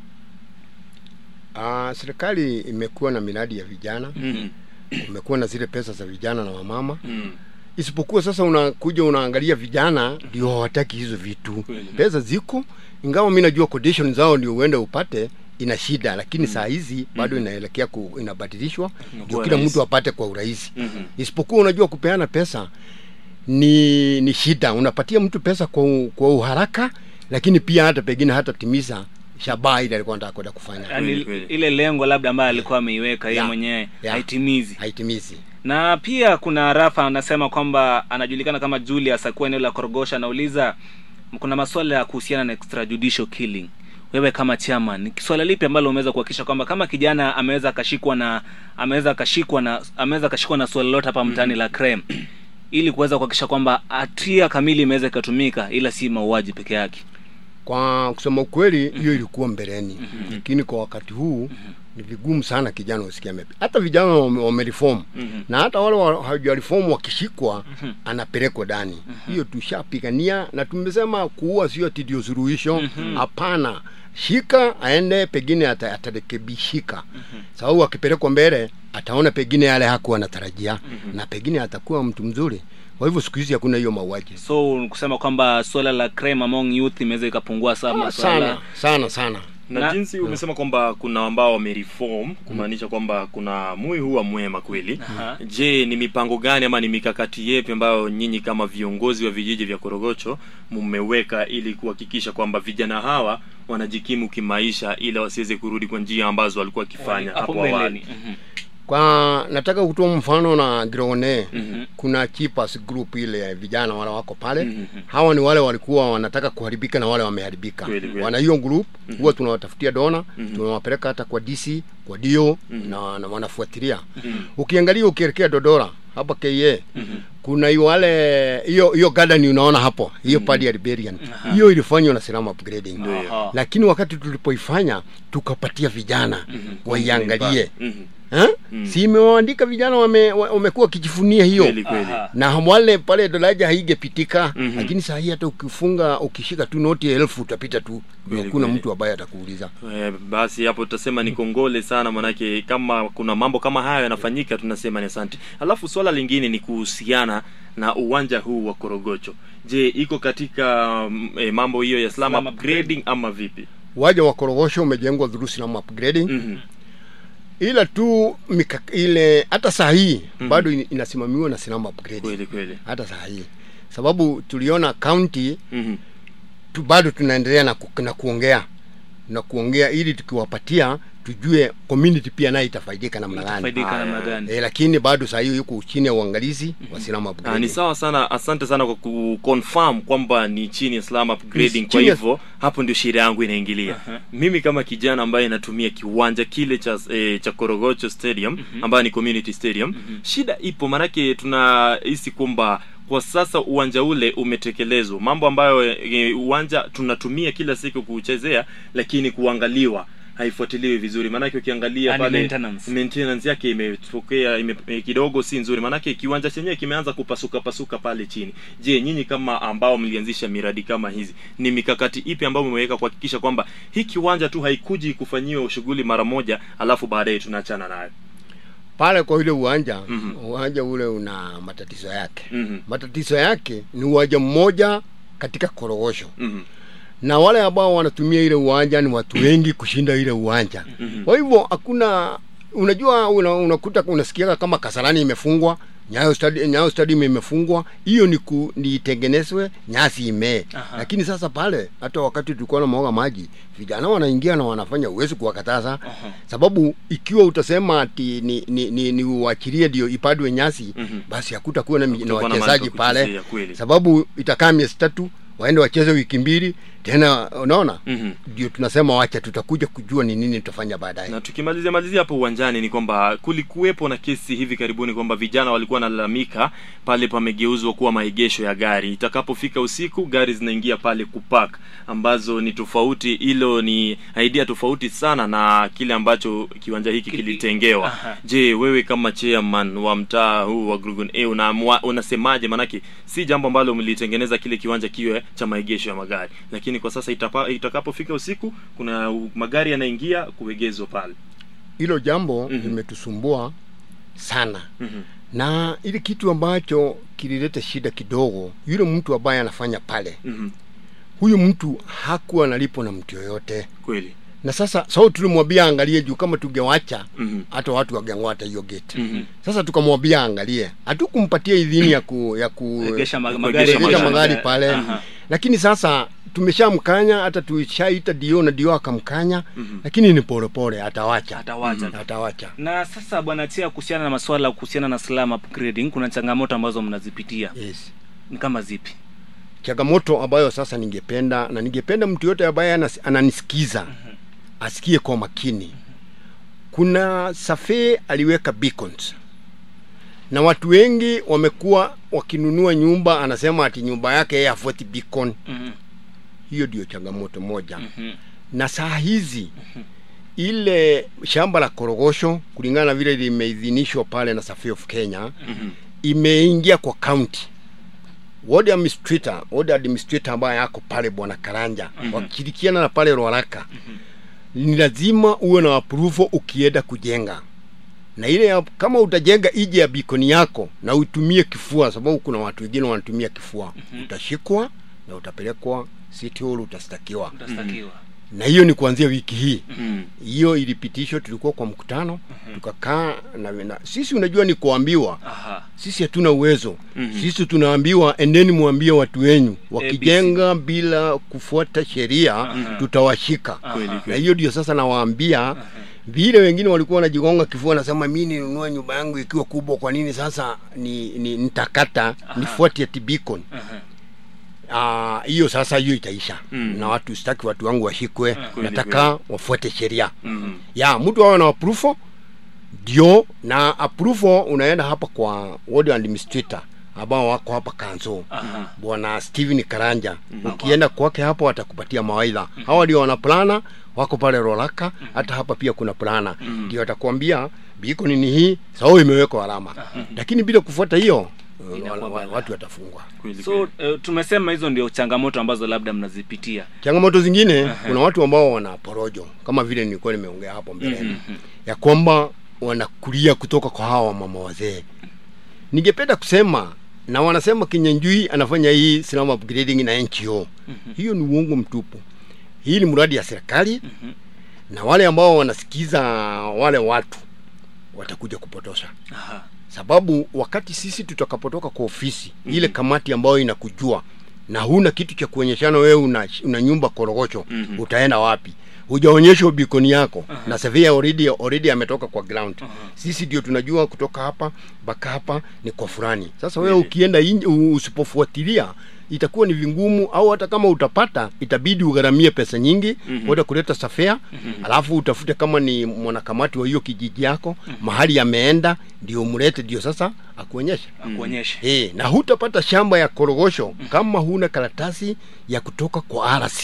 Ah, serikali imekuwa na miradi ya vijana Mhm. umekuwa na zile pesa za vijana na wamama Mhm. isipokuwa sasa unakuja unaangalia vijana ndio hawataki hizo vitu Kweli. pesa ziko ingawa mi najua condition zao ndio uende upate ina shida lakini saa hizi bado inaelekea ku, inabadilishwa ndio Inakuwa kila rahisi. mtu apate kwa urahisi Mhm. isipokuwa unajua kupeana pesa ni ni shida unapatia mtu pesa kwa, u- kwa uharaka lakini pia hata pengine hata timiza shabaha ile alikuwa anataka kwenda kufanya yani Kweli, kweli. ile lengo labda ambayo alikuwa ameiweka yeye Yeah. mwenyewe Yeah. haitimizi haitimizi na pia kuna rafa anasema kwamba anajulikana kama julius akuwa eneo la korogosha anauliza kuna maswala ya kuhusiana na extrajudicial killing wewe kama chairman ni swala lipi ambalo umeweza kuhakikisha kwamba kama kijana ameweza akashikwa na ameweza akashikwa na ameweza akashikwa na swala lolote hapa mtaani la crime ili kuweza kuhakikisha kwamba hatia kamili imeweza ikatumika ila si mauaji peke yake kwa kusema ukweli hiyo ilikuwa mbeleni lakini kwa wakati huu ni vigumu sana kijana usikia mepi hata vijana wame- wamereform Mhm. na hata wale wa- hawajareform wakishikwa anapelekwa ndani hiyo tushapigania na tumesema kuua sio ati ndio suluhisho hapana shika aende pengine ata- atarekebishika sababu akipelekwa mbele ataona pengine yale hakuwa anatarajia na pengine atakuwa mtu mzuri kwa hivyo siku hizi hakuna hiyo mauaji so kusema kwamba swala la crime among youth imeweza ikapungua sana Ah, swala sana sana sana na, Na- jinsi umesema kwamba kuna ambao wamereform kumaanisha kwamba kuna mui huwa mwema kweli Aha. je ni mipango gani ama ni mikakati yepi ambayo nyinyi kama viongozi wa vijiji vya korogocho mmeweka ili kuhakikisha kwamba vijana hawa wanajikimu kimaisha ili wasiweze kurudi kwa njia ambazo walikuwa wakifanya hapo hapo mbeleni awali Mhm. kwa nataka kutoa mfano na Grone Mhm. kuna Chipas group ile ya vijana wale wako pale Mhm. hawa ni wale walikuwa wanataka kuharibika na wale wameharibika Kweli, kweli. wana hiyo group huwa tunawatafutia dona Mhm. tunawapeleka hata kwa DC kwa dio Mhm. na, na wanafuatilia Mhm. ukiangalia ukielekea Dodora hapa KA kuna hiyo wale hiyo hiyo garden unaona hapo hiyo padi ya Liberian Aha. hiyo ilifanywa na Salama upgrading Ndio hiyo. Aha. lakini wakati tulipoifanya tukapatia vijana waiangalie Mhm. eh? Mm. si imewaandika vijana wame- wa- wamekuwa wakijifunia hiyo kweli kweli Aha. na wale pale daraja haigepitika Mhm. lakini saa hii hata ukifunga ukishika tu noti ya elfu utapita tu Kweli, hakuna kweli. mtu ambaye atakuuliza Eh, basi hapo tutasema ni kongole sana manake kama kuna mambo kama hayo yanafanyika tunasema ni asante alafu swala lingine ni kuhusiana na uwanja huu wa korogocho je iko katika mm, eh, mambo hiyo ya slam Slum upgrading ama vipi waja wa korogosho umejengwa through Slum upgrading Mhm. ila tu mika, ile hata saa hii Mhm. bado in- inasimamiwa na Slum upgrading kweli kweli hata saa hii sababu tuliona county Mhm. tu bado tunaendelea na, ku, na kuongea na kuongea ili tukiwapatia tujue community pia nayo itafaidika namna gani Itafaidika Haya. namna gani e, lakini bado saa hiyo yuko chini ya uangalizi wa Slum Ah, ni upgrading sawa sana asante sana kwa kuconfirm kwamba ni chini ya slam upgrading Ni kwa chini ya- hivyo hapo ndio sheria yangu inaingilia Aha. mimi kama kijana ambaye natumia kiwanja kile cha eh, cha korogocho stadium ambayo ni community stadium shida ipo maanake tunahisi kwamba kwa sasa uwanja ule umetekelezwa mambo ambayo eh, uwanja tunatumia kila siku kuchezea lakini kuangaliwa haifuatiliwi vizuri maanake ukiangalia Yaani pale maintenance. maintenance yake imetokea ime, eh, kidogo si nzuri maanake kiwanja chenyewe kimeanza kupasuka pasuka pale chini je nyinyi kama ambao mlianzisha miradi kama hizi ni mikakati ipi ambayo mmeweka kuhakikisha kwamba hii kiwanja tu haikuji kufanyiwa shughuli mara moja alafu baadaye tunaachana nayo pale kwa ile uwanja Mhm. uwanja ule una matatizo yake Mhm. matatizo yake ni uwanja mmoja katika korogosho Mhm. na wale ambao wanatumia ile uwanja ni watu wengi kushinda ile uwanja Mhm. kwa hivyo hakuna unajua una, unakuta unasikiaga kama kasarani imefungwa nyayo stadium, nyayo stadium imefungwa hiyo ni ku, ni itengenezwe nyasi imee Aha. lakini sasa pale hata wakati tulikuwa na mwaga maji vijana wanaingia na wanafanya huwezi kuwakataza Aha. sababu ikiwa utasema ati ni, ni, ni, ni uachilie ndio ipadwe nyasi Mhm. basi hakutakuwa na, mi- na Kutakuwa na mahali wachezaji pa pale kuchezea, kweli. sababu itakaa miezi tatu waende wacheze wiki mbili tena unaona Mhm. ndio tunasema wacha tutakuja kujua ni nini tutafanya baadaye na tukimalizia malizia hapo uwanjani ni kwamba kulikuwepo na kesi hivi karibuni kwamba vijana walikuwa wanalalamika pale pamegeuzwa kuwa maegesho ya gari itakapofika usiku gari zinaingia pale kupark ambazo ni tofauti hilo ni idea tofauti sana na kile ambacho kiwanja hiki Kili- kilitengewa Aha. je wewe kama chairman wa mtaa huu wa Grugun A unaamua unasemaje manake si jambo ambalo mlitengeneza kile kiwanja kiwe cha maegesho ya magari lakini kwa sasa itapa, itakapofika usiku kuna u- magari yanaingia kuegezwa pale hilo jambo Mhm. limetusumbua sana Mhm. na ile kitu ambacho kilileta shida kidogo yule mtu ambaye anafanya pale Mhm. huyu mtu hakuwa analipo na mtu yoyote kweli na sasa sau tulimwambia angalie juu kama tungewacha Mhm. hata watu wangeng'ata hiyo gate Mhm. sasa tukamwambia angalie hatukumpatia idhini ya ku, ya ku Egesha ma- Kuegesha magari kuegesha magari. magari pale Aha. lakini sasa tumeshamkanya hata tulishaita dio na dio akamkanya Mhm. lakini ni polepole atawacha atawacha atawacha na sasa bwana tia kuhusiana na maswala kuhusiana na slam upgrading kuna changamoto ambazo mnazipitia yes ni kama zipi changamoto ambayo sasa ningependa na ningependa mtu yote ambaye anas- ananisikiza asikie kwa makini kuna safe aliweka beacons na watu wengi wamekuwa wakinunua nyumba anasema ati nyumba yake yeye afuati beacon Mhm. hiyo ndio changamoto moja Mhm. na saa hizi ile shamba la korogosho kulingana na vile limeidhinishwa pale na Survey of Kenya Mhm. imeingia kwa county ward administrator ward administrator ambaye yako pale bwana Karanja Mhm. wakishirikiana na pale Ruaraka ni lazima uwe na approval ukienda kujenga na ile ya, kama utajenga ije ya bikoni yako na utumie kifua sababu kuna watu wengine wanatumia kifua utashikwa na utapelekwa city hall utastakiwa utastakiwa na hiyo ni kuanzia wiki hii Mhm. hiyo ilipitishwa tulikuwa kwa mkutano tukakaa na, na sisi unajua ni kuambiwa aha sisi hatuna uwezo Mhm. sisi tunaambiwa endeni mwambie watu wenyu wakijenga bila kufuata sheria tutawashika Kweli, na kweli. hiyo ndio sasa nawaambia vile wengine walikuwa wanajigonga kifua nasema mi ninunue nyumba yangu ikiwa kubwa kwa nini sasa ni, ni nitakata nifuate ati beacon aha Ah, hiyo sasa hiyo itaisha Mm. na watu sitaki watu wangu washikwe Kweli, nataka wafuate sheria Mhm. ya mtu awe na approval ndio na approval unaenda hapa kwa ward administrator ambao wako hapa kanzo aha bwana Steven Karanja ukienda kwake hapo watakupatia mawaidha hawa ndio wanaplana wako pale Rolaka hata hapa pia kuna plana ndio watakwambia biko nini hii sawa imewekwa alama lakini bila kufuata hiyo Inakuwa wa- wa- balaa. watu watafunga Kweli, so kweli. uh, tumesema hizo ndio changamoto ambazo labda mnazipitia changamoto zingine kuna watu ambao wana porojo kama vile nilikuwa nimeongea hapo mbeleni ya kwamba wanakulia kutoka kwa hawa mama wazee ningependa kusema na wanasema kinyanjui anafanya hii slum upgrading na NGO hiyo ni uongo mtupu hii ni mradi ya serikali na wale ambao wanasikiza wale watu watakuja kupotosha aha sababu wakati sisi tutakapotoka kwa ofisi mm-hmm. ile kamati ambayo inakujua na huna kitu cha kuonyeshana wewe una, una nyumba korogocho Mhm. utaenda wapi hujaonyeshwa bikoni yako na surveyor already already ametoka kwa ground sisi ndio tunajua kutoka hapa mpaka hapa ni kwa fulani sasa wewe Kweli. ukienda inje, u- usipofuatilia itakuwa ni vingumu au hata kama utapata itabidi ugharamie pesa nyingi Mhm. mm kuleta safea alafu utafute kama ni mwanakamati wa hiyo kijiji yako mahali ameenda ndio umlete ndio sasa akuonyeshe akuonyeshe Eh, na hutapata shamba ya korogosho kama huna karatasi ya kutoka kwa RC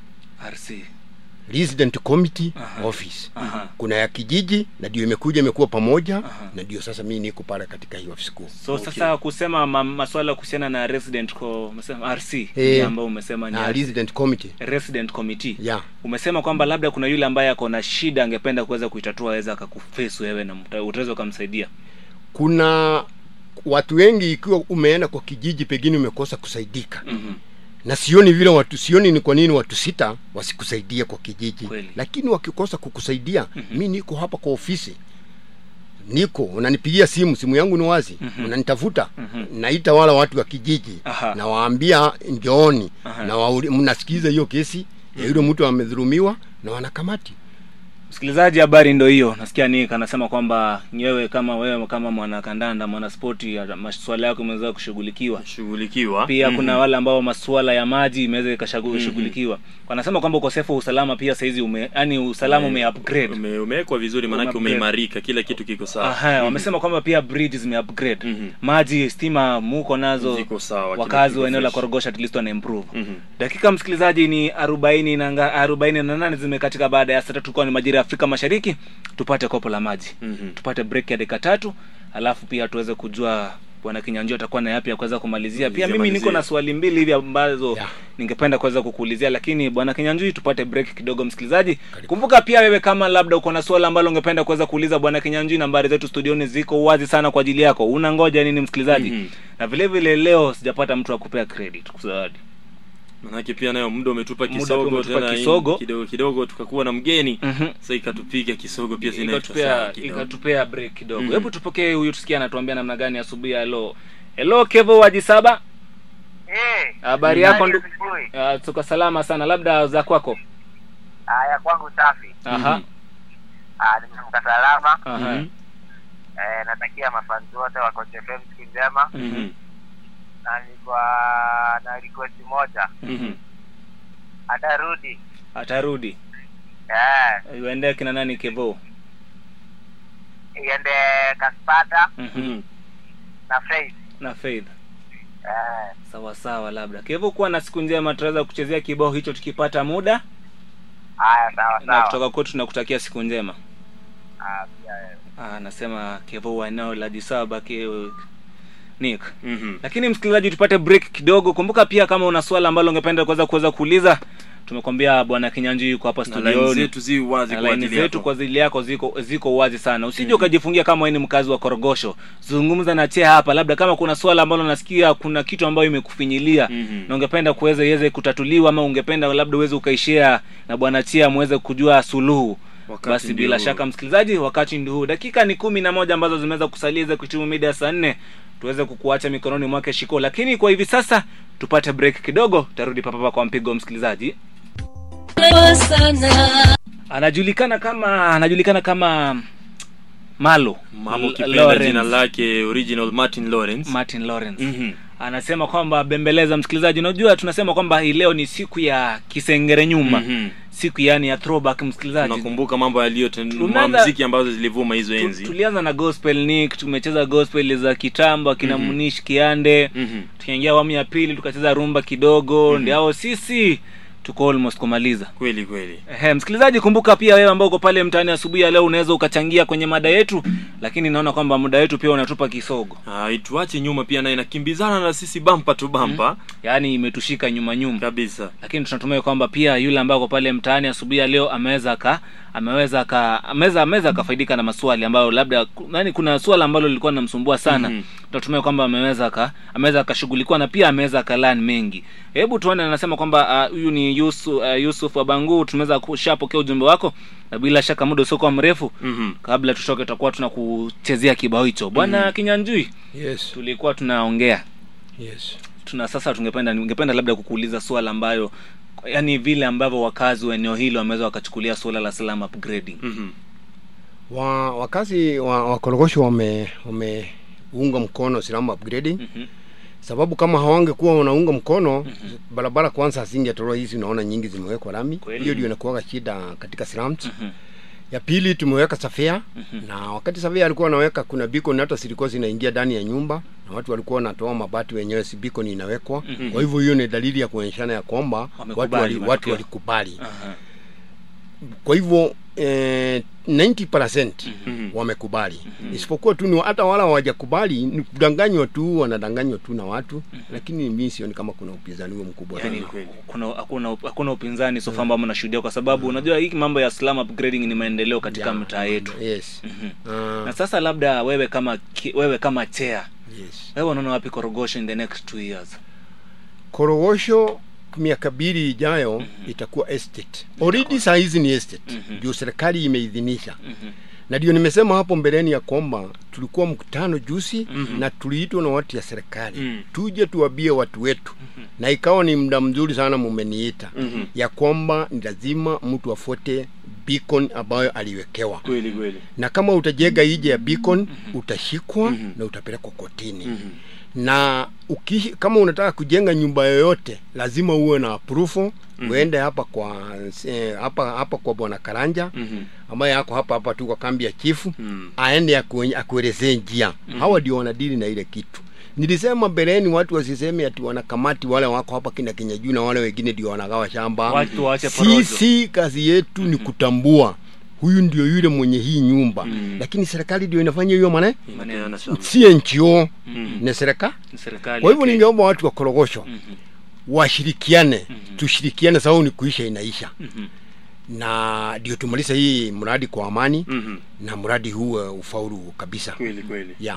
RC Resident Committee Aha. Office. Aha. Kuna ya kijiji na ndio imekuja imekuwa pamoja na ndio sasa mimi niko pale katika hiyo ofisi kuu. so Okay. sasa kusema ma, maswala kuhusiana na resident co, umesema RC Eh, ambayo umesema ni Na RC, Resident Committee. resident committee Yeah. umesema kwamba labda kuna yule ambaye ako na shida angependa kuweza kuitatua aweza akakuface wewe na mta- utaweza ukamsaidia Kuna watu wengi ikiwa umeenda kwa kijiji pengine umekosa kusaidika. Mhm. na sioni vile watu sioni ni kwa nini watu sita wasikusaidie kwa kijiji Kweli. lakini wakikosa kukusaidia mm-hmm. mi niko hapa kwa ofisi niko unanipigia simu simu yangu ni wazi mm-hmm. unanitafuta mm-hmm. naita wala watu wa kijiji Aha. nawaambia njooni Aha. na wauli- mnasikiza hiyo kesi ya yule mtu amedhulumiwa na wanakamati msikilizaji habari ndo hiyo nasikia nick anasema kwamba nyewe kama wewe kama mwanakandanda mwanaspoti ya- maswala yako imeweza kushughulikiwa shughulikiwa pia Mhm. kuna wale ambao masuala ya maji imeweza ikashughulikiwa wanasema kwamba ukosefu wa usalama pia saizi ume yani usalama ume upgrade Ume- umewekwa vizuri maanake Ume-upgrade. umeimarika kila kitu kiko sawa Aha, wamesema kwamba pia bridge zime upgrade Mhm. maji stima muko nazo Ziko sawa, kila wakazi kitu wa eneo la fresh. korogosha at least wana improve Mhm. dakika msikilizaji ni arobaini na nga- arobaini na nane zimekatika baada ya saa tatu tulikuwa ni majira ya afrika mashariki tupate kopo la maji Mhm. tupate break ya dakika tatu alafu pia tuweze kujua bwana kinyanjio atakuwa na yapi ya kuweza kumalizia pia Malizia, mimi niko malizia. na swali mbili hivi ambazo Yeah. ningependa kuweza kukuulizia lakini bwana kinyanjui tupate break kidogo msikilizaji kumbuka pia wewe kama labda uko na swala ambalo ungependa kuweza kuuliza bwana kinyanjui nambari zetu studioni ziko wazi sana kwa ajili yako unangoja nini msikilizaji Mhm. na vile vile leo sijapata mtu wa kupea credit kusawadi manake pia nayo muda umetupa Muda kisogo pia umetupa tena hii kisogo. kidogo kidogo tukakuwa na mgeni Mhm. sasa ikatupiga kisogo pia zinaitwa ikatupea sawa kidogo. ikatupea break kidogo Mhm. hebu tupokee huyu tusikia anatuambia namna gani asubuhi ya leo hello kevo wajisaba Eh, habari yako ndu... asubuhi. uh, tuko salama sana labda za kwako Haya kwangu safi. aha Mhm. Ah, nimeamka salama. aha Mhm. Eh, natakia mafanzi wote wa Coach FM siku njema Mhm. na nilikuwa na request moja. Mhm. Atarudi. atarudi Eh, uende kina nani kevo iende Kaspata Mhm. Mhm. na Faith. na faith Eh, sawa sawa labda kevo kuwa na siku njema tutaweza kuchezea kibao hicho tukipata muda haya sawa na sawa. kutoka kwetu tunakutakia siku njema Ah, pia wewe. Ah, anasema kevo wa eneo la jisaba ke nick Mhm. lakini msikilizaji tupate break kidogo kumbuka pia kama una swala ambalo ungependa kuweza kuweza kuuliza tumekwambia bwana kinyanji yuko hapa na laini studioni zetu zi wazi Na kwa laini ajili zetu yako kwa ajili yako ziko ziko wazi sana usije ukajifungia kama wewe ni mkazi wa korogosho zungumza na chea hapa labda kama kuna swala ambalo nasikia kuna kitu ambayo imekufinyilia Mhm. na ungependa kuweza iweze kutatuliwa ama ungependa labda uweze ukaishia na bwana chia muweze kujua suluhu Wakati basi ndio bila huu. shaka msikilizaji wakati ndio huu dakika ni kumi na moja ambazo zimeweza kusalia za kuhitimu mida ya saa nne tuweze kukuacha mikononi mwake shiko lakini kwa hivi sasa tupate break kidogo tarudi papapa kwa mpigo msikilizaji anajulikana kama anajulikana kama malo mama L- ukipenda Lawrence. jina lake original martin lawrence martin lawrence Mhm. anasema kwamba bembeleza msikilizaji unajua tunasema kwamba hii leo ni siku ya kisengere nyuma Mhm. siku yani ya throwback msikilizaji nakumbuka mambo Tumeanza- yaliyomuziki ambazo zilivuma hizo Tu- enzi tulianza na gospel nick tumecheza gospel za kitambo akina Mhm. munish kiande Mhm. tukiingia awamu ya pili tukacheza rumba kidogo ndio sisi tuko almost kumaliza kweli kweli Ehe, msikilizaji kumbuka pia wewe ambao uko pale mtaani asubuhi ya leo unaweza ukachangia kwenye mada yetu lakini naona kwamba muda wetu pia unatupa kisogo Ah, ituache nyuma pia naye inakimbizana na sisi bampa tu bampa yaani imetushika nyuma nyuma kabisa lakini tunatumai kwamba pia yule ambaye ako pale mtaani asubuhi ya leo ameweza aka ameweza aka ameweza ameweza akafaidika na maswali ambayo labda yani kuna swala ambalo lilikuwa linamsumbua sana Mhm. tunatumai kwamba ameweza aka ameweza akashughulikiwa na pia ameweza akalan mengi hebu tuone anasema kwamba ah, huyu ni Yusuf, uh, Yusuf Abangu tumeweza kushapokea ujumbe wako na bila shaka muda usiokuwa mrefu Mhm. kabla tutoke tutakuwa tunakuchezea kibao hicho bwana kinyanjui yes tulikuwa tunaongea yes tuna sasa tungependa ningependa labda kukuuliza swala ambayo yani vile ambavyo wakazi wa eneo hilo wameweza wakachukulia suala la salam upgrading Mhm. wa wakazi wa, wa korogosho wame wameunga mkono Islam upgrading Mhm. sababu kama hawangekuwa wanaunga mkono barabara kwanza hazingetoroa hizi unaona nyingi zimewekwa lami Kweli. hiyo ndio inakuwa shida katika slums Mhm. ya pili tumeweka safea Mhm. na wakati safea alikuwa anaweka kuna beacon hata zilikuwa zinaingia ndani ya nyumba na watu walikuwa wanatoa mabati wenyewe si beacon inawekwa Mhm. kwa hivyo hiyo ni dalili ya kuonyeshana ya kwamba watu Wamekubali wali, watu matokeo. walikubali Aha. kwa hivyo eh, 90% Mhm. wamekubali isipokuwa tu ni hata wala hawajakubali ni kudanganywa tu wanadanganywa tu na watu lakini mimi sioni kama kuna upinzani huo mkubwa yani sana. kweli. kuna hakuna hakuna upinzani sofa ambao mnashuhudia kwa sababu unajua hii mambo ya slum upgrading ni maendeleo katika Ya, mtaa yetu yes Mhm. Ah, na sasa labda wewe kama ki- wewe kama chair yes wewe unaona wapi korogosho in the next two years korogosho miaka mbili ijayo itakuwa estate already saa hizi ni estate Mhm. ndio serikali imeidhinisha Mhm. na ndio nimesema hapo mbeleni ya kwamba tulikuwa mkutano juzi Mhm. na tuliitwa na watu ya serikali Mhm. tuje tuwabie watu wetu na ikawa ni muda mzuri sana mumeniita Mhm. ya kwamba ni lazima mtu afuate beacon ambayo aliwekewa kweli kweli na kama utajenga ije ya beacon utashikwa Mhm. na utapelekwa kotini Mhm. na uki, kama unataka kujenga nyumba yoyote lazima uwe na approval Mhm. uende hapa kwa eh, hapa hapa kwa bwana Karanja Mhm. ambaye ako hapa hapa tu kwa kambi ya chifu Mhm. aende akue- akuelezee njia hawa ndio wanadili na ile kitu nilisema mbeleni watu wasiseme ati wanakamati wale wako hapa kina Kinyajuu na wale wengine ndio wanagawa shamba Watu waache porojo. sisi kazi yetu ni kutambua huyu ndio yule mwenye hii nyumba Mhm. lakini serikali ndio inafanya hiyo mane Inapeana shamba. si NGO Mhm. ni serikali Ni serikali kwa hivyo ya Kenya. ningeomba watu wa korogosho Mhm. washirikiane Mhm. tushirikiane sababu ni kuisha inaisha Mhm. na ndio tumaliza hii mradi kwa amani Mhm. na mradi huu uh, ufaulu kabisa kweli kweli yeah.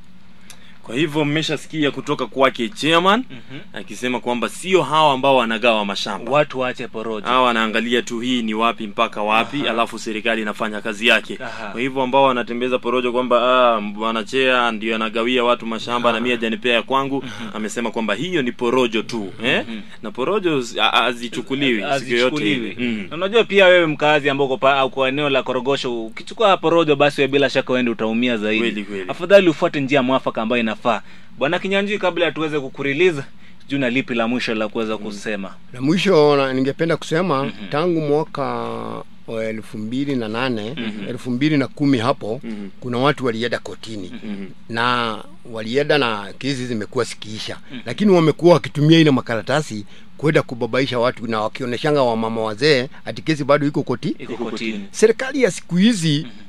kwa hivyo mmeshasikia kutoka kwake chairman Mhm. akisema kwamba sio hawa ambao wanagawa mashamba watu waache porojo hawa wanaangalia tu hii ni wapi mpaka wapi Aha. alafu serikali inafanya kazi yake Aha. kwa hivyo ambao wanatembeza porojo kwamba ah, bwana chea ndio anagawia watu mashamba na mimi hajanipea ya kwangu amesema kwamba hiyo ni porojo tu eh? na porojo zi- a- hazichukuliwi siku yoyote ile hazichukuliwi mm. Na unajua pia wewe mkazi ambao uko pa- au kwa eneo la korogosho ukichukua porojo basi wewe bila shaka uende utaumia zaidi Kweli, kweli. afadhali ufuate njia mwafaka ambayo inafaa bwana kinyanjui kabla tuweze kukuriliza juu na lipi la mwisho la kuweza kusema na mwisho na, ningependa kusema tangu mwaka wa elfu mbili na nane elfu mbili na kumi hapo Mhm. kuna watu walienda kotini Mhm. na walienda na kesi zimekuwa sikiisha lakini wamekuwa wakitumia ile makaratasi kwenda kubabaisha watu na wakionyeshanga wamama wazee ati kesi bado iko koti iko kotini serikali ya siku hizi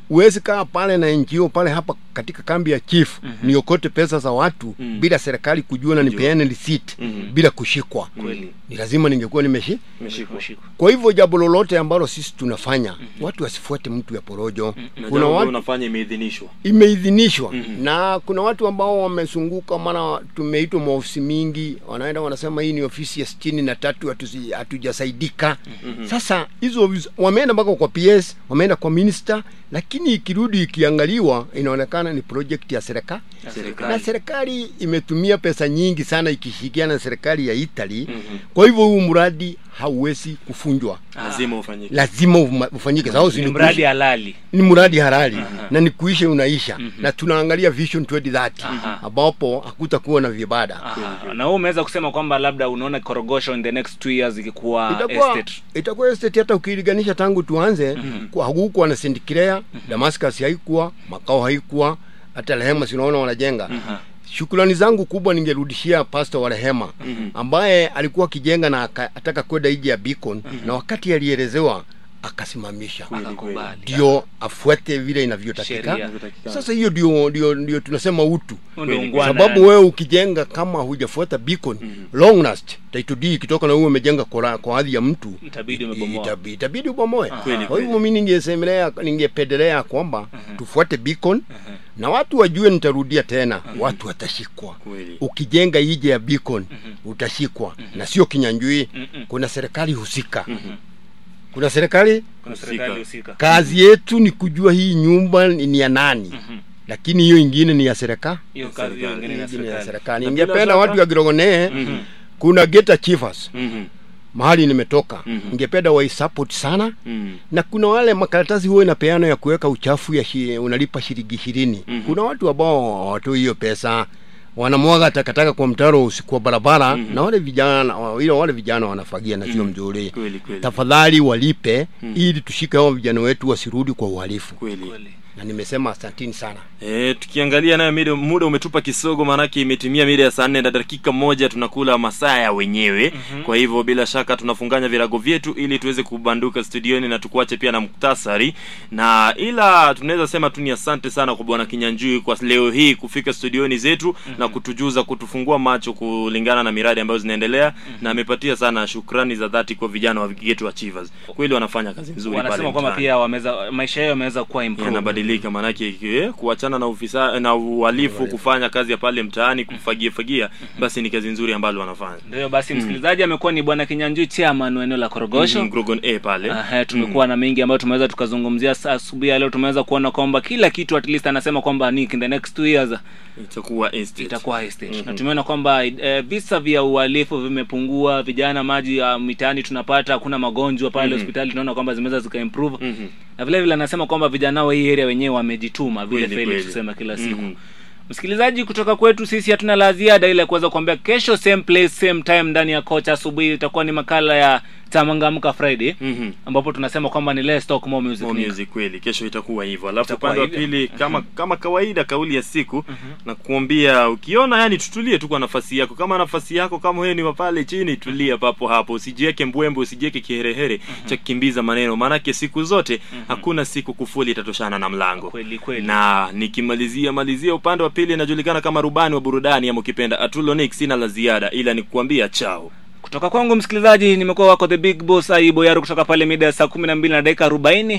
huwezi kaa pale na NGO pale hapa katika kambi ya chief Mhm. niokote pesa za watu Mhm. bila serikali kujua na Kujua. nipeane receipt Mhm. bila kushikwa Kweli. ni lazima ningekuwa nimeshi Umeshikwa. kwa hivyo jambo lolote ambalo sisi tunafanya watu wasifuate mtu ya porojo Na kuna jambo watu unafanya imeidhinishwa imeidhinishwa Mhm. na kuna watu ambao wamezunguka maana tumeitwa maofisi mingi wanaenda wanasema hii ni ofisi ya sitini na tatu hatusi- hatujasaidika Mhm. sasa hizo ofisi- wameenda mpaka kwa ps wameenda kwa minister lakini ikirudi ikiangaliwa inaonekana ni project ya serikali na serikali serikali imetumia pesa nyingi sana ikishirikiana na serikali ya italy Mhm. kwa hivyo huu mradi hauwezi kufunjwa lazima ufanyike lazima ufuma- ufanyike sababu si ni ni mradi kuishi- halali ni mradi halali Aha. na ni kuisha unaisha Mhm. na tunaangalia vision 2030 Aha. ambapo hakutakuwa na vibada Aha. na wewe umeweza kusema kwamba labda unaona korogosho in the next two years ikikuwa itakuwa estate itakuwa estate hata ukilinganisha tangu tuanze Mhm. kwa hakukuwa na sindikilea damascus haikuwa makao haikuwa hata rehema sinaona wanajenga Aha. shukrani zangu kubwa ningerudishia pastor wa rehema Mhm. ambaye alikuwa akijenga na akataka kwenda iji ya beacon na wakati alielezewa akasimamisha Kweli, akakubali ndio afuate vile inavyotakika Sheria. Inavyotakikana. sasa hiyo ndio ndio ndio tunasema utu Huo ndio Kweli. ungwana sababu yani. wewe ukijenga kama hujafuata beacon Mhm. long last title deed ikitoka na uwe umejenga kwa kwa hadhi ya mtu Itabidi umebomoa. itabi- itabidi ubomoe Aha. Kweli, kwa hivyo mi ningesemelea ningependelea kwamba Mhm. tufuate beacon Aha. na watu wajue nitarudia tena watu watashikwa Kweli. ukijenga ije ya beacon utashikwa na sio kinyanjui Mhm. kuna serikali husika Mhm. kuna serikali Kuna Husika. serikali husika kazi yetu ni kujua hii nyumba ni ni ya nani Mhm. lakini hiyo ingine ni ya serikali hiyo kazi hiyo Serikali. ingine ni ya ingine ya serikali serikali Na bila ningependa shaka- watu wa Girogonee Mhm. kuna geta chiefers Mhm. mahali nimetoka Mhm. ningependa waisupport sana Mhm. na kuna wale makaratasi huwa inapeana ya kuweka uchafu ya shi, unalipa shilingi ishirini Mhm. kuna watu ambao hawatoi hiyo pesa wanamwaga takataka kwa mtaro usiku wa barabara Mhm. na wale vijana wale, wale vijana wanafagia na sio Mhm. mzuri Kweli, kweli. tafadhali walipe Mhm. ili tushike hao vijana wetu wasirudi kwa uhalifu Kweli. kweli na nimesema asantini sana E, tukiangalia nayo mida- muda umetupa kisogo maanake imetimia mida ya saa nne na dakika moja tunakula masaa ya wenyewe Mhm. kwa hivyo bila shaka tunafunganya virago vyetu ili tuweze kubanduka studioni na tukuache pia na muktasari na ila tunaweza sema tu ni asante sana kwa bwana kinyanjui kwa leo hii kufika studioni zetu na kutujuza kutufungua macho kulingana na miradi ambayo zinaendelea na amepatia sana shukrani za dhati kwa vijana wa Geto Achievers kweli wanafanya kazi nzuri pale wanasema kwamba mtaani pia wameza maisha yao yameweza kuwa improved. yanabadilika maanake eh, kuachana na ufisa na uhalifu kufanya kazi ya pale mtaani kufagia fagia basi ni kazi nzuri ambalo wanafanya ndio basi msikilizaji amekuwa ni bwana kinyanjui chairman wa eneo la korogosho Mhm, Grogon A pale Aha, tumekuwa na mengi ambayo tumeweza tukazungumzia saa asubuhi ya leo tumeweza kuona kwamba kila kitu at least anasema kwamba ni in the next two years itakuwa estate. itakuwa high stage Mhm. na tumeona kwamba eh, visa vya uhalifu vimepungua vijana maji ya mitaani tunapata hakuna magonjwa pale Mhm. hospitali tunaona kwamba zimeweza zikaimprove Mhm. na vile vile anasema kwamba vijana wa hii area wenyewe wamejituma vile Kweli, Felix kweli. tusema kila siku Mhm. msikilizaji kutoka kwetu sisi hatuna la ziada ile ya kuweza kuambia kesho same place same time ndani ya kocha asubuhi itakuwa ni makala ya tamangamka friday Mhm. ambapo tunasema kwamba ni let's talk more music, More Nick. music kweli kesho itakuwa hivyo alafu Itakuwa upande wa hivyo. pili kama kama kawaida kauli ya siku na kuambia ukiona yani tutulie tu kwa nafasi yako kama nafasi yako kama wewe ni wa pale chini tulia papo hapo usijiweke mbwembe usijiweke kiherehere cha kukimbiza maneno maanake siku zote hakuna siku kufuli itatoshana na mlango kweli kweli na nikimalizia malizia upande wa pili inajulikana kama rubani wa burudani ama ukipenda atulonic sina la ziada ila ni kuambia chao kutoka kwangu msikilizaji nimekuwa wako the big boss aibo yaro kutoka pale mida ya saa kumi na mbili na dakika arobaini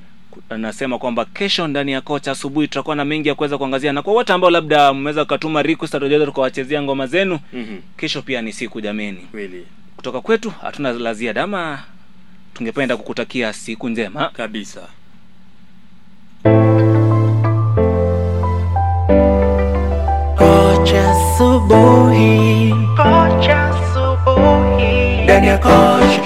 anasema kwamba kesho ndani ya kocha asubuhi tutakuwa na mengi ya kuweza kuangazia na kwa wote ambao labda mmeweza kukatuma request tutaweza tukawachezea ngoma zenu Mhm. kesho pia ni siku jameni kweli kutoka kwetu hatuna la ziada ama tungependa kukutakia siku njema kabisa